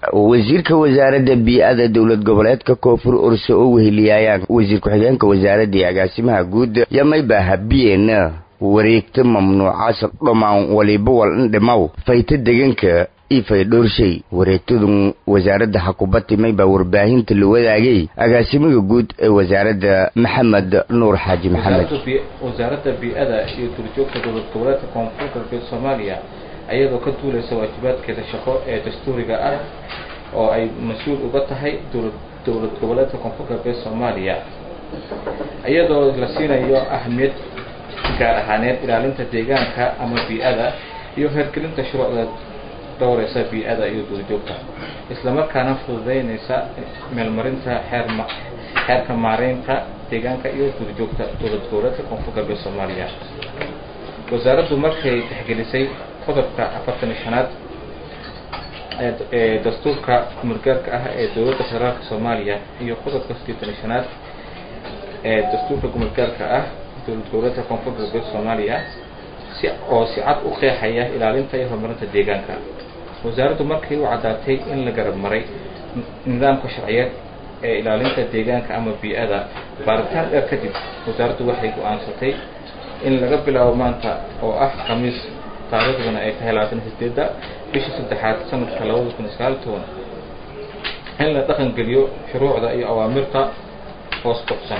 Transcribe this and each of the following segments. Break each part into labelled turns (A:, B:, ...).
A: wasiirka wasaaradda bii-ada dowlad goboleedka koonfur orso oo weheliyaayaan wasiir ku-xigeenka wasaaradda iyo agaasimaha guud yamayba habiyeen wareegta mamnuucaas dhammaan waliba wal indhimaw fayta deganka ifay dhoorshay wareegtadun wasaaradda xakubati maybaa warbaahinta la wadaagay agaasimaha guud ee wasaaradda maxamed nuur xaaji maxamed
B: wasaaradda bii-ada iyo duurjoogta dowlad goboleedka koonfur galbeed soomaaliya ayadoo ka duulaysa waajibaadkeeda shaqo ee dastuuriga ah oo ay mas-uul uga tahay dowlad dowlad goboleedka koonfur galbeed soomaaliya iyadoo la siinayo ahamiyad gaar ahaaneed ilaalinta deegaanka ama bii-ada iyo hergelinta shuruucda dhowreysa bii-ada iyo duurjoogta islamarkaana fududeynaysa meelmarinta xeer xeerka maareynta deegaanka iyo duurjoogta dowlad goboleedka koonfur galbeed soomaaliya wasaaraddu markay tixgelisay qodobka afartan iyo shanaad ee dastuurka kumulgaarka ah ee dowladda federaalka soomaaliya iyo qodobka siddeetan iyo shanaad ee dastuurka kumulgaarka ah dowlad goboleedka koonfur galbeed soomaaliya si oo si cad u qeexaya ilaalinta iyo horumarinta deegaanka wasaaraddu markii u caddaatay in la garab maray nidaamka sharciyeed ee ilaalinta deegaanka ama bii-ada baaritaan dheer kadib wasaaraddu waxay go-aansatay in laga bilaabo maanta oo ah khamiis taariikhduna ay tahay labaatan sideedda bisha saddexaad sanadka labada kun iyo sagaal toban in la dhaqan geliyo shuruucda iyo awaamirta hoos qabsan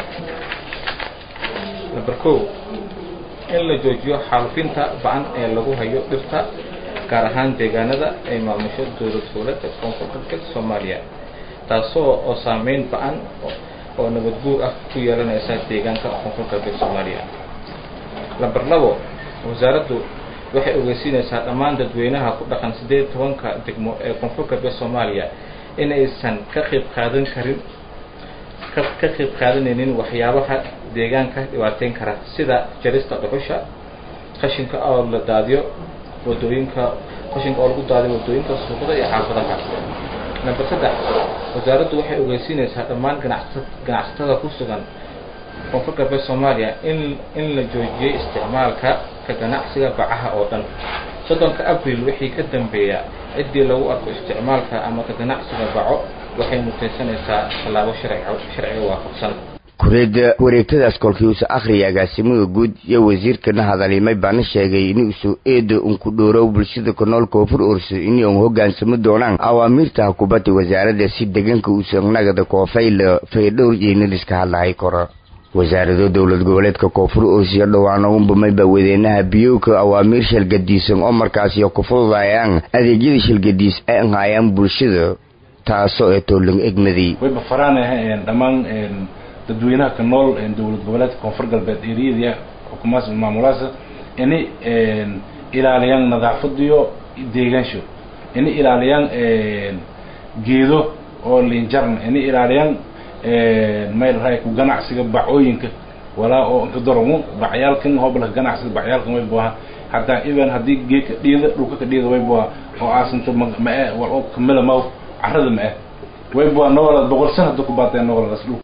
B: number ko in la joojiyo xaalufinta ba-an ee lagu hayo dhirta gaar ahaan deegaanada ay maamusho dowlad goboleedka koonfur galbeed soomaaliya taasoo oo saameyn ba-an oo nabad guur ah ku yeelanaysa deegaanka koonfur galbeed soomaaliya lamber labo wasaaraddu waxay ogeysiinaysaa dhammaan dadweynaha ku dhaqan siddeed tobanka degmo ee koonfur galbeed soomaaliya in aysan ka qayb qaadan karin ka qayb qaadanaynin waxyaabaha deegaanka dhibaateyn kara sida jarista dhuxusha qashinka oo la daadiyo wadooyinka qashinka oo lagu daadiyo wadooyinka suuqada iyo xaafadaha number saddex wasaaraddu waxay ogeysiinaysaa dhammaan ganacsa ganacsatada ku sugan koonfur galbeed soomaaliya in in la joojiyey isticmaalka ka ganacsiga bacaha oo dhan soddonka abril wixii ka dambeeya ciddii lagu arko isticmaalka ama ka ganacsiga baco waxay mutaysanaysaa tallaabo sharciga sharciga waafaqsan
A: kureeda wareegtadaas kolkii uusa akhriya agaasimaha guud iyo wasiirkana hadalimay baana sheegay inuusu eeda unku dhoorow bulshada ku nool koonfur orso inay un hogaansamo doonaan awaamiirta hakubadda wasaaradda si deegaanka uusan nagada koofayla faydhowr jeynaliska hadlahay koro wasaarado dowlad goboleedka koonfur oosiyo dhowaan unbamayba wadeenaha biyowka awaamiir shalgadiisan oo markaasiyo ku fududayaan adeegyada shalgadiis ay anhaayaan bulshada taasoo ee toolang egmaday
C: wayba faraanaha dhammaan dadweynaha ka nool dowlad goboleedka koonfur galbeed eriyada xukuumaas maamulaasa inay ilaaliyaan nadaafadiyo deegaansho inay ilaaliyaan geedo oo linjarn inay ilaaliyaan mayl raay ku ganacsiga bacooyinka walaa oo inka daromo bacyaalkan hobalka ganacsiga bacyaalkan way buaha hataa even haddii geedka dhiida dhulka ka dhiida way buha oo aasinto ma-e wal oo kamila maw carrada ma-e way buha noolad boqol san hadda ku baateen nooladaas dhulka